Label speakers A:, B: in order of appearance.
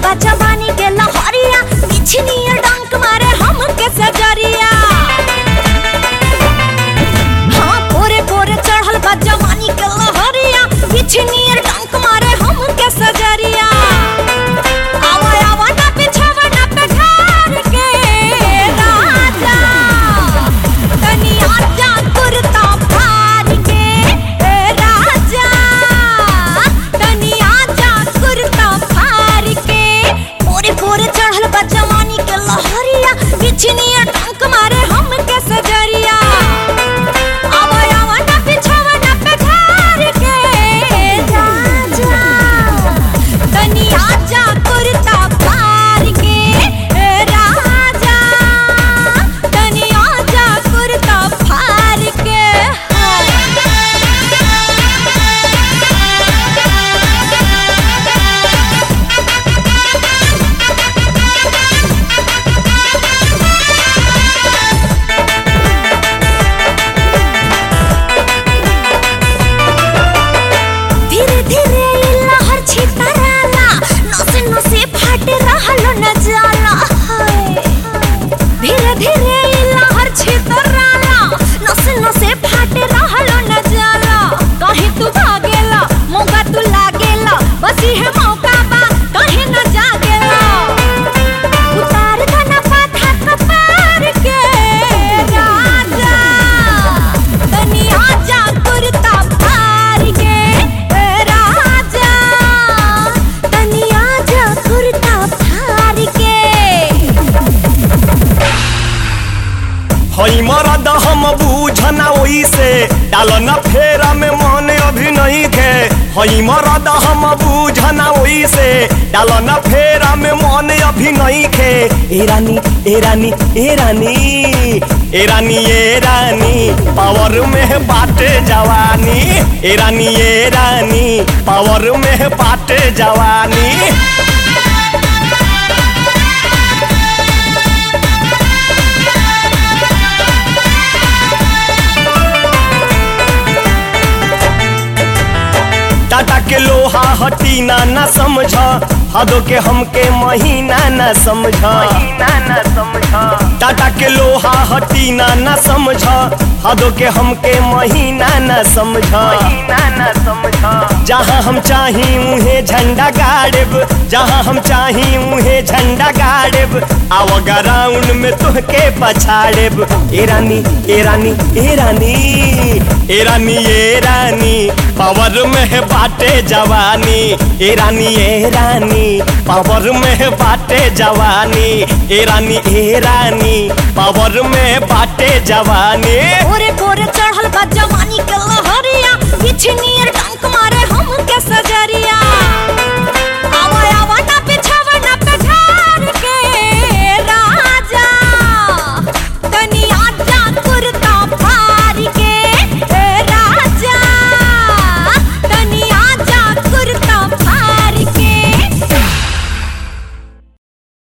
A: बा जवानी के लहरिया पिछनी डंक मारे हम के सजरिया हाँ पोरे पोरे चढ़ल बा जवानी के लहरिया पिछनी डंक मारे हम के सजरिया आवा आवा ना पिछावा ना पे ठार के राजा तनी आजा कुर्ता फाड़ के ए राजा तनी आजा कुर्ता फाड़ के पूरे पूरे चढ़ल बा जवानी के लहरिया बिछनिया टंक मारे हम के सजरिया आवा आवा ना पिछावा ना पे ठार के राजा तनी आजा कुर्ता फाड़ के ए राजा तनी आजा कुर्ता फाड़ के धीरे धीरे ई लहर छितराला नसे नसे फाट रहलो न जाला हाय धीरे धीरे ई लहर छितराला नसे नसे फाट रहलो न जाला कहीं तू भागेला मौका तू लागेला बस इहे मौका बा कहीं न जागेला उतार दना पाथा कपार के राजा तनी आजा कुर्ता फाड़ के ए राजा तनी आजा कुर्ता फाड़ के
B: हई मरद हम बूझना ओइसे डाल न फेरा में मन अभी नहीं खे हई मरद हम बूझना ओइसे डाल न फेरा में मन अभी नहीं खे ए रानी ए रानी ए रानी ए रानी ए रानी पावर में बाटे जवानी ए रानी ए रानी पावर में बाटे जवानी टाटा के लोहा हटी ना न समझ हदो के हमके महीना न समझ न समझ टाटा के लोहा हटी ना न समझ हदो के हमके महीना न समझ न समझ जहाँ हम चाही उहे झंडा गाड़ब जहाँ हम चाही उहे झंडा गाड़ब आव ग्राउंड में तुहके पछाड़ब ए रानी ए रानी ए रानी ए रानी ए रानी पावर में है बाटे जवानी ए रानी ए रानी पावर में है बाटे जवानी ए रानी ए रानी पावर में बाटे जवानी
A: पूरे पूरे चढ़ल बा जवानी के लहरिया पिछनी